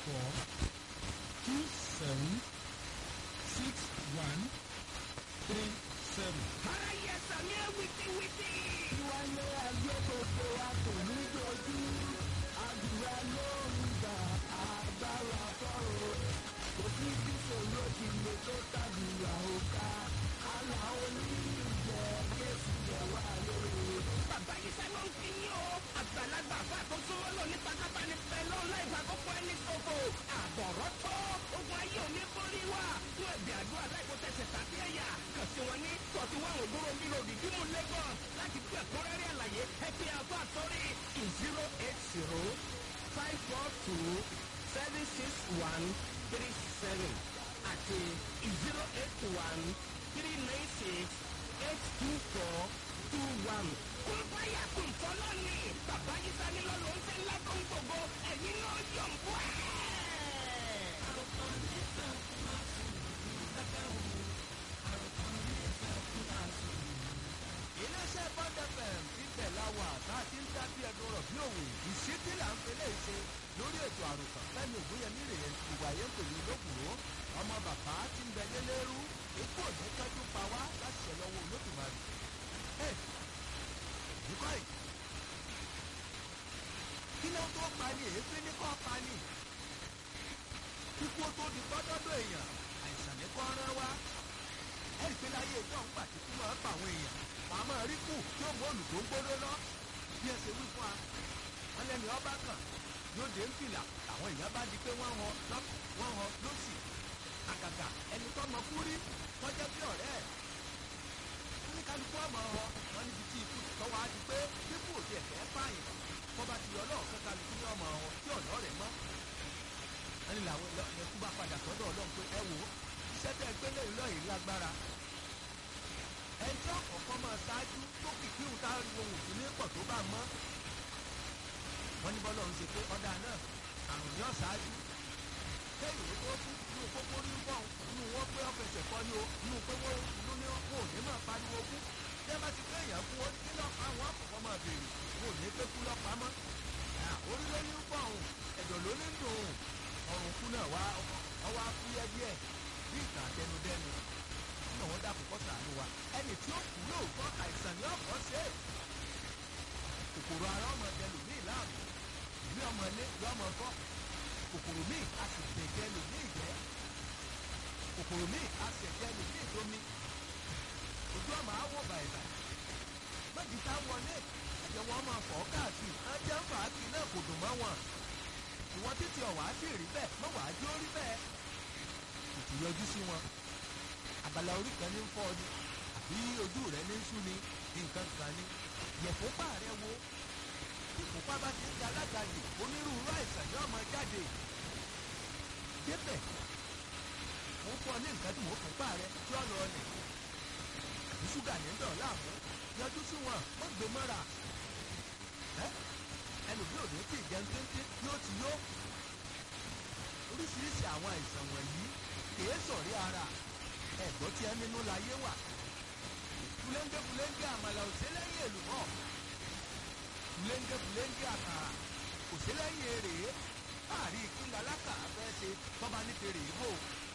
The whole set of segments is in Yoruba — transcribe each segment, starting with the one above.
four two seven six one three seven. ara yẹ sàmì ẹ wìtìwìtì. Wáyé ayé gbogbo wa kò ní dojú. Àdúrà ló ń gbà agbára fọ́rọ̀. Kò sí bí sòrò ti lè tó tàdúrà òkà. Àlà oníjẹ Jésù jẹ wá lóore. bàbá yìí sẹ́nu ń fi yín o. àgbàlagbà fún àkóso lọ ní pátápá ní pẹ̀lú láìpẹ́ àkókò ẹni ṣòfò. àbọ̀rọ̀ tó ogun ayé òní borí wa. fún ẹ̀bẹ̀ àdúrà láìpẹ́ tẹ̀sẹ̀ tàbí ẹ̀yà. kàn sí wọn ní tọ̀tí wọn ò gbóró bí lòdì bí mo lagos. láti gbé ẹ̀kúnrẹ́rẹ́ àlàyé ẹ pé àfọ àsọrí zero eight zero five four two seven six one three seven àti zero eight one three nine six eight two four two one. kún báyà kún fọlọ́ ni bàbá yìí sani lọ́lọ́ ń tẹ́ ńlá tó ń gbogbo ẹ̀yin náà yọ̀ ń bọ́ ẹ̀. iléeṣẹ́ bond fm ti tẹ̀ láwà tá a ti ń dá bí ẹdun rọ̀ bí òwe ìṣítí là ń fẹlẹ́ ṣe lórí ètò àròkàn fẹ́mi ògbóyẹmí rèé ìwà yẹn pẹ̀lú olókùnró ọmọ bàbá ti ń bẹ lélẹ́rú ikú òní kájú pa wá láti ṣẹ lọ́wọ́ olódùmarè. ẹ nìkọ́ yìí kí ló tó pa ni èéfín ní kọ́ pa ni kíkú tó di gbọ́dọ́dọ̀ èèyàn àìsàn ní kọ́ rán wá ẹ̀rí pé láyé ìjọ ń gbà tí kú máa ń pa àwọn èèyàn wàá máa rí kù tí ó mú òlù tó ń gbódó lọ bí ẹ ṣe wí fún wa wọn lẹni ọba kan yóò dé ń fìlà àwọn èèyàn bá di pé wọ́n họ lọ́kù wọ́n họ lọ́sì àgàgà ẹni tó mọ kú rí tọ́jọ́ bí ọ̀rẹ́ ẹ̀ ní kálukú ọmọ họ wọn níbi tí ikú tọ́wọ́ á di pé kíkú òde ẹ̀fẹ́ pààyàn kọ́ bá ti yọ ọlọ́ọ̀kan kálukú ní ọmọ họ tí ọ̀nà rẹ̀ mọ́ ẹni làwọn ẹkú bá padà sọ́dọ̀ ọlọ́run pé ẹ wò ó iṣẹ́ tẹ́ ẹ gbé lẹ́yìn lọ́yìn lágbára ẹjọ́ kọ̀ọ̀kan máa ṣáájú tó kìkì ń tá ariwo òun sí ní pọ̀ tó bá mọ́ wọ́n ní bọ́lá òun ṣe pé ọ̀dà náà àrùn ní ọ̀ṣáájú kéèyàn ó tó kú inú pópó ní bọ́ọ̀n inú wọn pé ọ̀fẹsẹ̀ kọ́ ni o inú pé wọ́n inú ní wọn ò ní máa pariwo kú tẹ́ bá ti kéèyàn kú ó kí lọ́pàá àwọn àkọ́kọ́ máa béèrè wọn ò ní pé kú lọ́pàá mọ́ orílẹ̀ ní bọ́ọ̀n ẹ̀dọ̀ ló ní dùn ọ̀rùn kú náà wá ọwọ́ afúyẹ́ díẹ̀ bí ìtàn àtẹnudẹ́nu náà wọ́n dàpọ̀ kọ́ sàánú wa ẹni tí ó kú lóòótọ́ àìsàn ní ọ̀pọ̀ ṣe é kòkòrò ara ọmọ ẹlò ní ìlànà ìlú ọmọ ilé lọ́mọ fọ́ kòkòrò míì a sì tẹ̀jẹ̀ lò ní ìjẹ́ kòkòrò míì a sì tẹ̀jẹ̀ lò ní ìdomi ojú ọmọ awọ bàìbà méjì tá wọlé ẹ̀jẹ̀ wọn máa fọ́ káàkiri ẹ̀jẹ̀ ń fà á kiri náà kò dùn mọ́ wọn ìwọ́n títí ọ̀wá sì rí bẹ́ẹ̀ mọ́wàá jó rí bẹ́ẹ̀ kò yọjú sí wọn abala orí kan ní ń fọ́ ni àbí ojú rẹ ní ń sú ni nǹkan kan ni yẹ̀fọ́pá rẹ wo ìfúnpá bá ti ń di alágbàdì onírúurú àìsàn yóò máa jáde débẹ̀ mo fọ́ ní nǹkan tí mo fúnpá rẹ tí ó lọ ọlẹ̀ àbí ṣúgà ní dọ̀ láàmú yọjú sí wọn wọ́n gbé mọ́ra ẹlòmí ò ní tí ì jẹun téńté yóò ti yó oríṣiríṣi àwọn àìsàn wọ̀nyí kìí sọ̀rí ara ẹ̀gbọ́n tí ẹ nínú láyé wà fúlẹ́ńgẹ́ fúlẹ́ńgẹ́ àmàlà òsèlẹ́yìn èlùbọ́ fúlẹ́ńgẹ́ fúlẹ́ńgẹ́ àkàrà òsèlẹ́yìn èrè láàrin ìpínlẹ̀ alákà fẹ́ ṣe tọ́ba ní fèrè ìbò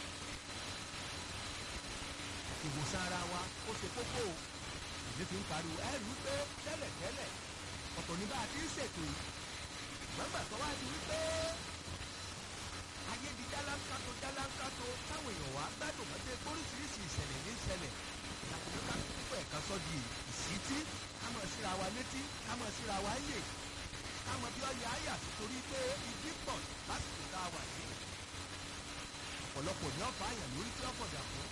ìwòsàn ara wa ó ṣe kókó o èmi fi ń pariwo ẹ rí i pé tẹ́lẹ̀tẹ́lẹ̀ ọ̀tọ̀ ní bá a ti ń ṣètò yìí gbọ́ngbà tó wá di wípé ayé di jálánkátó jálánkátó táwọn èèyàn wá gbádùn mọ́tẹ́ oríṣiríṣi ìṣẹ̀lẹ̀ ní ìṣẹ̀lẹ̀ ìyàtọ̀ ká púpọ̀ ẹ̀ka sọ di ìṣítí ká mọ̀ síra wa létí ká mọ̀ síra wa yè ká mọ̀ bí ọyẹ àyà torí pé igi pọ̀ lásìkò tá a wà yìí ọ̀pọ̀lọpọ̀ ní ọ̀fà àyàn lórí tí ọ̀pọ̀ dà fún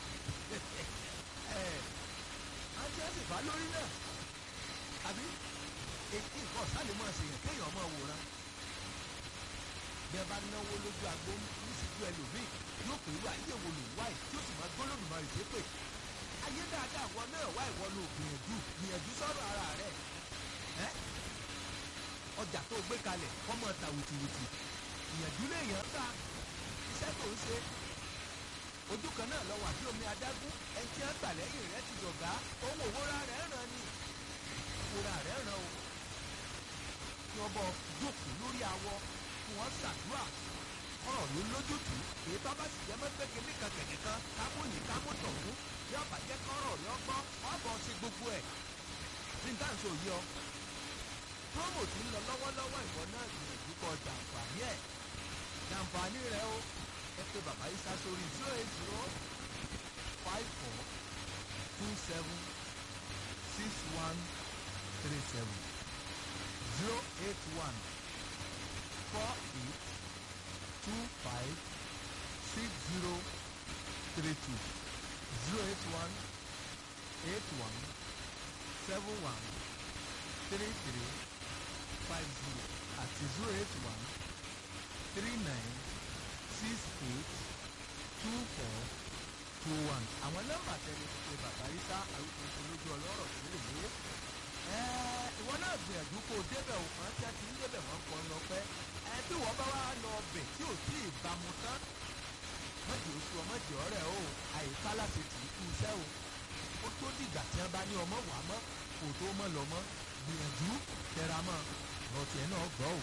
àti ẹ̀sìn bá lórí náà àbí èyí nǹkan ọ̀sálẹ̀ mọ̀ ṣèyàn kéèyàn mọ̀ wòran bí ẹ bá náwó lójú agbó níṣìṣú ẹlòmíì yóò pè wá ayé wo lò wáyé tí ó sì máa gbólódùn máa rèé pè ayé dáadáa wọ náà wá ìwọ ló gbìyànjú gbìyànjú sọ̀rọ̀ ara rẹ̀ ẹ́ ọjà tó gbé kalẹ̀ kọ́mọ ta wìtìwìtì ìyànjú léèyàn ta iṣẹ́ tó ń ṣe ojú kan náà lọ wà bí omi adágún ẹni tí wọ́n gbà lẹ́yìn rẹ̀ ti dọ̀gá owó òwúra rẹ̀ ràn ni òwúra rẹ̀ ràn o kí wọ́n bọ̀ jókòó lórí awọ kí wọ́n ṣàdúrà kọ́rọ̀ ló lójútùú èyí tó bá sì jẹ́ mọ́ pé kíní kan kẹ̀kẹ́ kan kámúyìn kámútọ̀ fún yóò bá jẹ́ kọ́rọ̀ rẹ̀ ọgbọ́n ọ̀bọ̀ ṣe gbogbo ẹ̀ ní dáǹsì òye ọ promo ti ń lọ lọ́wọ́lọ́wọ́ ìwọ náà gbìyànjú kọ jàǹfààní ẹ̀ jàǹfààní rẹ o ẹ pé bàbá yìí sá sórí zero eight zero five four two seven six one three seven zero eight one four eight two five six zero three two zero eight one eight one seven one three three five zero àti zero eight one three nine six eight two four two one. àwọn nọ́mbà tẹ́lẹ̀ ti pe bàbá yìí sá àrùkùnkùn lójú ọlọ́rọ̀ sílẹ̀ yé. ìwọ náà gbìyànjú kó o débẹ̀ o kàn tí a ti ń débẹ̀ wọ́n kọ́ lọ pẹ́. ẹ bí wọ́n bá wá lọ ọbẹ̀ tí ò tí ì bámu tán. mọ̀jì oṣù ọmọdé ọ̀rẹ́ o àyíká láti tì í kú iṣẹ́ o. ó tó dìgbà tí wọ́n bá ní ọmọ wà mọ́ kò tó mọ́ lọ mọ́ gbìyànjú tẹra mọ́ lọ́ọ̀tì ẹ̀ náà gbọ́ o.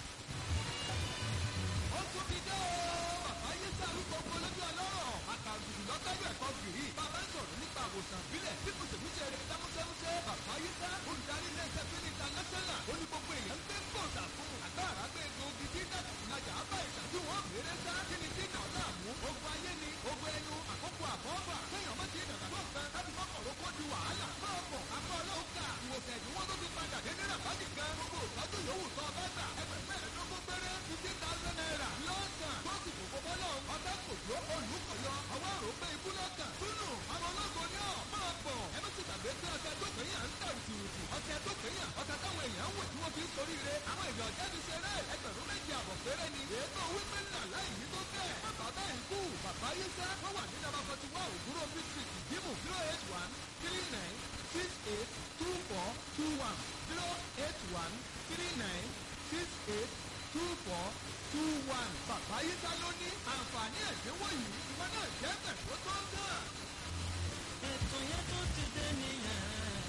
ó tún ti dé o bàbá yìí sàrúkọ polójú ọlọ́rọ̀ àkàndùdù lọ́tọ́jú ẹ̀kọ́ gìrì bàbá ń sọ̀rọ̀ nípa àwòsàn ìbílẹ̀ bí kùsèkùsè rẹ̀ dámúsẹ́músẹ́ bàbá yìí sá olùdarí ilé iṣẹ́ fún international ó ní gbogbo èèyàn ń gbé gbòòsà fún agbára gbé egbòogi tí dàgbàjà bá ìṣàjú wọn mèrè sá kí ni tí náà láàmú ogun ayé ni ogun ẹnu àkókò àbọ̀ọ̀bà kéèyàn mọ́ ti dàgbà tó nǹkan láti mọ́kànló kó di wàhálà máa bọ̀ akọ́ ọlọ́run kà ìwòsàn ìdíwọ́ tó ti padà dé ní ràbájì gan gbogbo ìtọ́jú yòówù tó ọba gbà ẹgbẹ̀rún mẹ́ẹ̀ẹ́dógún péré fifteen thousand naira lọ́sàn tó sì kò gbogbo lọ ọ̀tá kò tó olùkọ̀yọ ọwọ́ àròpé ikú lọ́kàn túnú àwọn ológun ní ọ̀ máa bọ̀ ẹ má ti gbàgbé pé ọ̀tẹ̀ tó kéyàn ń tà ìtìrìtì ọ̀tẹ̀ tó kéyàn ọ̀tẹ̀ táwọn èèyàn ń wò tí wọ́n fi ń sorí re àwọn èèyàn jáde ṣeré ẹgbẹ̀rún méjì àbọ̀ péré ni ètò wípé ńlá láì ní tó bẹ́ẹ̀ má bàbá ẹ̀ kú bàbá yé sá wọ́n wà ní nàbà forty one òwúrọ̀ district ìdímù zero eight one three nine six eight two four two one zero eight one three nine six eight two four two one. bàbá yìí sá ló ní àǹfààní ẹ̀dínwó yìí ìwọ náà jẹ́ bẹ̀ tó tó ń tàn. ètò yẹn tó ti dé nìyẹn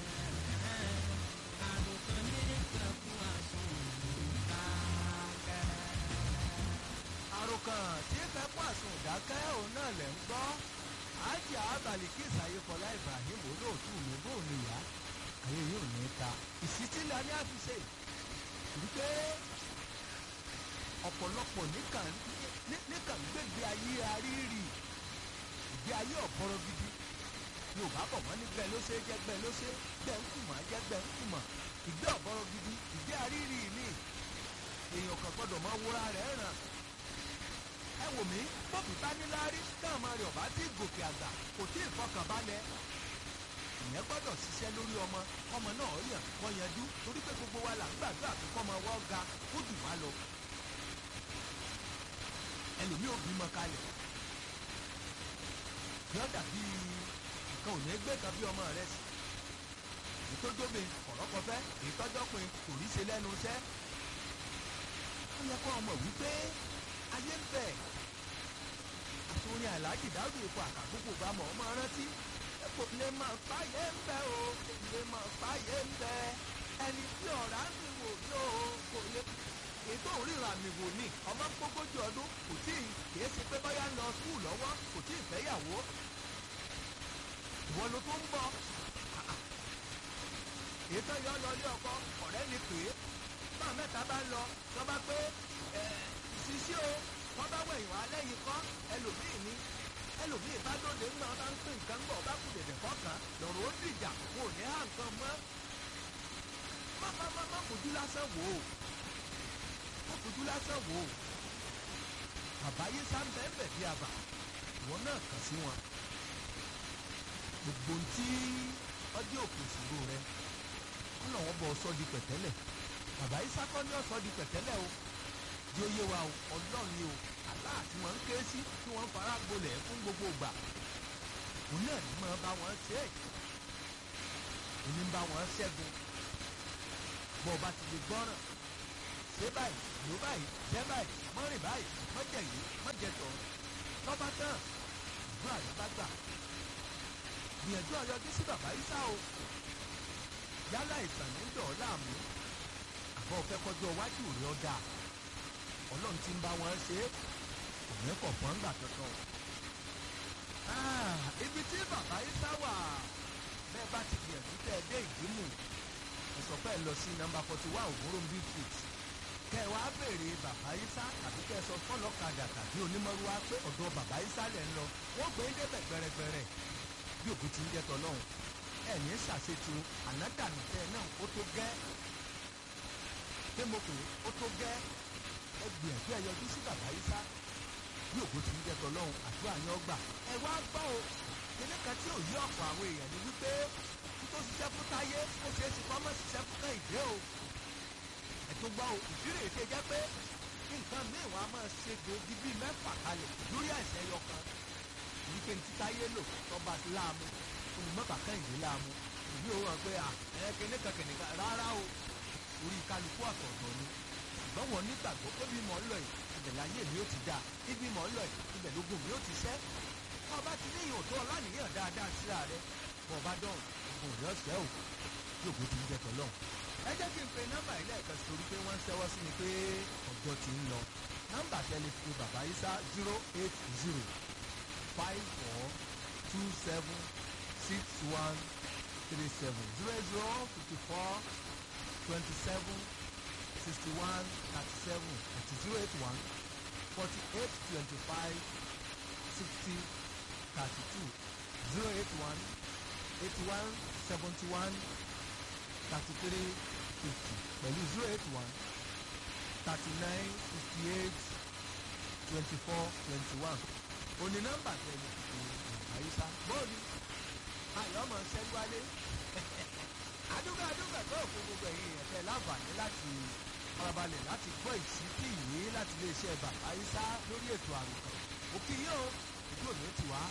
àròkàn ní ìtẹ̀kùn àsùn ìdákẹ́. àròkàn tí fẹ́ pọ̀ àsùn ìdákẹ́ òun náà lẹ̀ ń gbọ́ ájà abalikis ayéfọlá ibrahim olóòtú mi bó ní ìyá ayé yóò ní ta ìsítílẹ̀ ní àfiṣe wípé ọ̀pọ̀lọpọ̀ níkàn níkàn gbégbé ayé arírì ìgbé ayé ọ̀pọ̀rọ̀ gidi yorùbá bọ̀ wọ́n ní gbẹ́ ló ṣe jẹ́ gbẹ́ ló ṣe gbẹ́ ń kùmọ̀ jẹ́ gbẹ́ ń kùmọ̀ ìgbé ọ̀pọ̀rọ̀ gidi ìgbé arírì ni èèyàn kan gbọ́dọ̀ máa wúra rẹ̀ ràn ẹ wò mí bọ́ọ̀bù bá ní láárí káàmọ́ rẹ̀ ọ̀bá tí gòkè àgbà kò tí ì fọkànbalẹ̀ ìyẹn gbọ́dọ̀ ṣiṣẹ́ lórí ọmọ ọmọ náà yàn kọ́ yanjú torí pé gbogbo wa là ń gbàdúrà pé kọ́mọ wọ́n ga ó jù wá lọ ẹlòmíì ò bímọ kalẹ̀ yọ dàbí nǹkan ò ní gbé kan bí ọmọ rẹ sí ìtọ́jọ́mi ọ̀rọ̀kọfẹ́ ìtọ́jọ́pin kò rí ṣe lẹ́nu iṣẹ́ ó yẹ kó ọmọ wípé ayé ń bẹ̀ àtúnyẹ aláàjì dáàbò epo àkàkókò bá mọ̀ ọmọ rántí kò lè máa fàyè ń bẹ̀ o kò lè máa fàyè ń bẹ̀ ẹni tí ọ̀rá ń rìn wò yóò kò lè ètò òríran àmì wò ní ọmọ gbogójì ọdún kò tí ì kìí ṣe pé báyà ń lọ skul lọ́wọ́ kò tí ì fẹ́yàwó ìwọ ló tó ń bọ̀ ètò yọ lọ ilé ọkọ ọ̀rẹ́ ni pé bá mẹ́ta bá ń lọ tó bá pé ṣíṣí o wọ́n bá wẹ̀yìn wá lẹ́yìn kọ́ ẹlòmíì ní ẹlòmíì bá dóde ńgbà bá ń pín nǹkan bọ̀ bá kù dẹ̀dẹ̀ kọ́kàn lọ́rọ̀ ó dìjà wọn ò ní hàn nǹkan mọ́ má má má má fojú lásán wò ó má fojú lásán wò ó bàbá yé sá ń bẹ́ẹ̀ bẹ́ẹ̀ bí àbà ìwọ náà kàn sí wọn gbogbo ntí ọdí òkè ìṣòro rẹ ọ̀nà wọn bọ̀ ọ̀sọ́ di pẹ̀tẹ́lẹ̀ bàbá yìí sákọ́ ní ọ̀sọ́ di pẹ̀tẹ́lẹ̀ o di oyé wa o ọlọ́run ni o aláà tí wọ́n ń ké sí tí wọ́n ń fara gbolẹ̀ fún gbogbo ìgbà òun náà ní máa bá wọn ṣe é òní ń bá wọn ṣẹ́gun bọ́ ọba ti lè gbọ́ràn ṣé báyìí ló báyìí jẹ́ báyìí mọ́rìn báyìí mọ́jẹ̀ yìí mọ́jẹ̀ tọ̀ lọ́ba tán ìdúrà rẹ̀ bá gbà gbìyànjú ọyọjú sí bàbá Ìsá o yálà ìtàn ní dọ̀ ọ́ láàmú àbọ̀ fẹ́ kọjú ọwájú rẹ̀ ọ́ dáa ọlọ́run ti ń bá wọn ṣe é òní kọ̀ fún ńgbà kankan o. Ah, ibi tí bàbá Isa wà bẹ́ẹ̀ bá ti gbìyànjú tẹ́ ẹ dé ìdímù ẹ sọ pé ẹ lọ sí nọ́mbà forty one ògbóròmbí street kẹ ẹ wá béèrè bàbá Isa tàbí kẹ ẹ sọ fọlọ́kadà tàbí onímọ̀rúwá pé ọ̀dọ̀ bàbá Isa lẹ̀ ń lọ wọ́n gbé ń débẹ̀ gbẹrẹgbẹrẹ bí òkú ti ń jẹ́ tọ́lọ́hún ẹ̀ ní ṣàṣetò ànádànù tẹ ẹ náà ó tó gẹ́ pé mo pè é ó tó gẹ́ ẹ gbìyànjú ẹ yọjú sí bàbá Isa bí òkú ti ń jẹ́ tọ́lọ́hún àdúrà yẹn ọgbà ẹ wá gbọ́ o kíní kan tí ò yí ọ̀pọ̀ àwọn èèyàn ni wípé kí tó ṣiṣẹ́ fún táyé ó ṣeé ṣe kọ́ mọ́ ṣiṣẹ́ fún kẹ́hìndé o ẹ̀tún gbọ́ o ìdílé èké jẹ́ pé nǹkan míì wọ́n á máa ṣe gbòógì bíi mẹ́fà kalẹ̀ lórí àìsàn ẹyọ kan wípé ní títáyé lò tọ́ba láàmú olùmọ̀bà kẹ́hìndé láàmú ìbí òun hàn pé à ẹ kíní kan kíní kan rárá o orí kálukú ọ̀tọ̀ọ̀tọ̀ ni ṣùgbọ́n wọn nígbàgbọ́ pé bí mọ̀ ń lọ yìí ibẹ̀ láyé mi ó ti dáa ibi mọ̀ ń lọ yìí ibẹ̀ lógún mi ó ti ṣẹ́ ọba ti ní ìyàn tó ọlánìyàn dáadáa síra rẹ bọ̀ ọba dán ogun òní ọ̀sẹ̀ o yóò bó ti ń jẹ tọ́lọ́ ẹ jẹ́ kí n pe nọ́mbà yìí lẹ́ẹ̀kan sí torí pé wọ́n ń ṣẹ́wọ́ sí mi pé ọjọ́ ti ń lọ nọ́mbà tẹlifí bàbá Isa zero eight zero five four two seven six one three seven zero zero fifty four twenty seven sixty one thirty seven àti zero eight one forty eight twenty five sixty thirty two zero eight one eighty one seventy one thirty three fifty pẹ̀lú zero eight one thirty nine fifty eight twenty four twenty one òní nọ́mbà tẹ̀lé àyíṣà bóòlù ayọ̀ ọmọ ṣẹ́gbálé adúgbò adúgbò tó òkú gbogbo ẹ̀yìn ẹ̀fẹ́ láǹfààní láti farabalẹ̀ láti gbọ́ ìsítí yìí láti iléeṣẹ́ bàbá àyíṣà lórí ètò àròkàn òkè yìí o ojú òní ti wá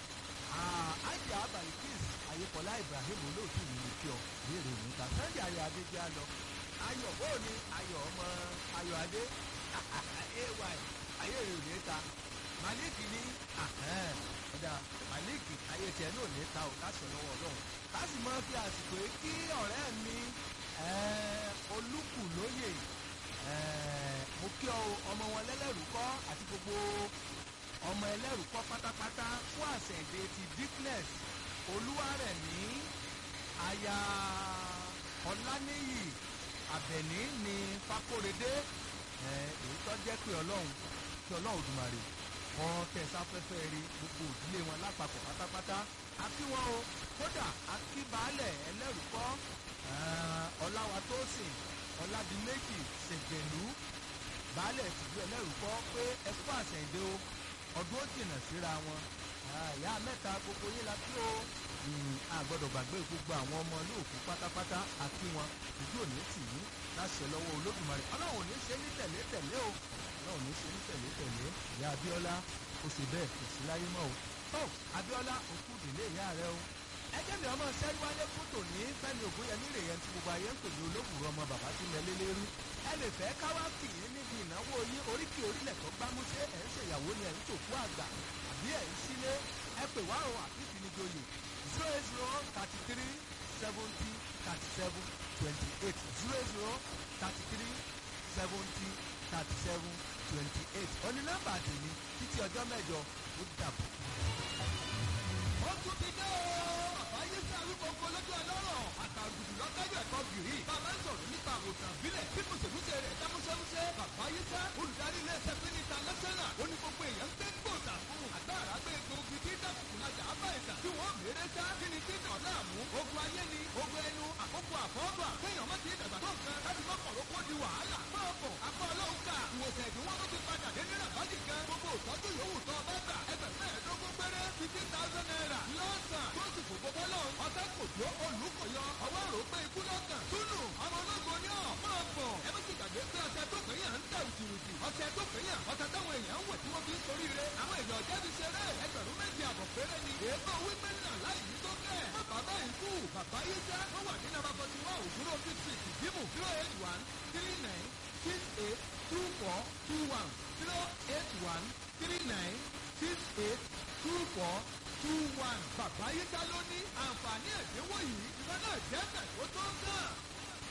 àjà balikis ayépọlá ibrahim olóòtú mi ní kí ọ léèrè òní ta sunday ayé adé jẹ́ àlọ́ ayọ̀ bóò ni ayọ̀ ọmọ ayọ̀ adé ay ayé rẹ̀ òní ta malik ní ọ̀dà malik ayé tiẹ̀ náà ní ta ò láṣọ lọ́wọ́ ọlọ́run ká sì máa fi àsìkò yìí kí ọ̀rẹ́ mi olúkúlóyè mo kí ọ ọmọ wọn lẹ́lẹ́rú kọ́ àti gbogbo ọmọ ẹlẹ́rù kọ́ pátápátá fún àṣẹ̀dé ti dickness olúwarẹ̀mí aya ọláníyì àbẹ̀ní ní fakóredé èyí tó jẹ́ pé ọlọ́run kí ọlọ́run Òdùmarè kọ́ tẹ̀sáfẹ́fẹ́ rí gbogbo ìdílé wọn lápapọ̀ pátápátá àkí wọn o kódà àkí baálẹ̀ ẹlẹ́rù kọ́ ọláwatósìn ọládìméjì ṣègbèlú baálẹ̀ tìjú ẹlẹ́rù kọ́ pé ẹ kú àṣẹ̀dé o ọdún ó jìnnà síra wọn ìyá mẹ́ta gbogbo yín la kí o a gbọ́dọ̀ gbàgbé gbogbo àwọn ọmọ olóòkú pátápátá àkí wọn ojú òní tì í láṣẹ lọ́wọ́ olódùmarè ọlọ́run ò ní ṣe ní tẹ̀lé tẹ̀lé o ọlọ́run ò ní ṣe ní tẹ̀lé tẹ̀lé ìyá abíọ́lá ó ṣe bẹ́ẹ̀ kò sí láyé mọ́ o tó abíọ́lá òkú ìdílé ìyá rẹ o ẹjẹ́ mi ọmọ sẹ́rí wálé fótò ní fẹ́mi ògúnyẹmí rè yẹn tí gbogbo ayé ń pè ní olóògùrọ̀ ọmọ bàbá tí mẹ́lẹ́ lérí ẹ lè fẹ́ káwá kì í níbi ìnáwó yín oríkì orílẹ̀ tó gbámúṣé ẹ̀ ń ṣèyàwó ni ẹ̀ ń tòkú àgbà àbí ẹ̀ ń sílé ẹ pè wá o àbí ìfinijoyè zero eight zero thirty three seventy thirty seven twenty eight zero eight zero thirty three seventy thirty seven twenty eight òní nọ́mbà tèmi títí ọjọ́ mẹ́jọ ó dàbọ̀. ó tún ti dé o. àbáyé sí arúgbó lójú ọlọ́rọ̀ àtàgùdù lọ́tẹ́jọ́ ẹ̀kọ́ gìrì. bàbá ń sọ̀rọ̀ nípa àwòsàn ìbílẹ̀ bí mùsèmùsè rẹ̀ dá múṣẹ́múṣẹ́. bàbáyé sá olùdarí ilé ẹsẹ̀ fún níta lọ́sẹ̀nà. ó ní gbogbo èèyàn ń gbé gbòòsà fún. àgbàrá gbé egbòogi tí dàkùkù lajà á bá ìtàn. tí wọ́n mèrè sá kí ni tí dàn láàmú. ogun ayé ni ogun ẹnu àkókò àfọ́gbà. kéèyàn má ti dàgbà tó nǹkan láti mọ́kànló kó di wàhálà. máa bọ̀ apá ọlọ́run kà. ìwòsàn ìdúnwó ló ti padà dé ní ràbájì kan. gbogbo ìtọ́jú yòówù tó ọba gbà. ẹgbẹ̀rún mẹ́ẹ̀ẹ́dógún péré fifteen thousand naira. lọ́sàn tó sì fò gbogbo lọ. ọ̀sẹ̀ kò tó olùkọ̀yọ. ọwọ́ rò pé ikú lọ́kàn. túnú ọmọ ológo ní ọ̀ máa bọ̀. ẹ má ti gbàgbé pé ọ̀sẹ̀ tó pé yàn ń tẹ̀ òtìrìtì. ọ̀sẹ̀ tó pé yàn ọ̀sẹ̀ táwọn èèyàn ń wẹ̀ tí wọ́n fi ń sorí rẹ̀. àwọn èèyàn jáde ṣeré ẹgbẹ̀rún méjì àbọ̀ péré ni. èèbọ̀ wípé náà láì ní tó kẹ́. má bàbá ikú bàbá yìí já. wọ́n wà ní nàbà forty one òwúrọ̀ fifty ìdìbò zero eight one three nine six eight two four two one zero eight one three nine six eight two four two one. bàbá yìí já ló ní àǹfààní ẹ̀dínwó yìí ìfẹ́ náà jẹ́ bẹ̀ tó tó ń kàn.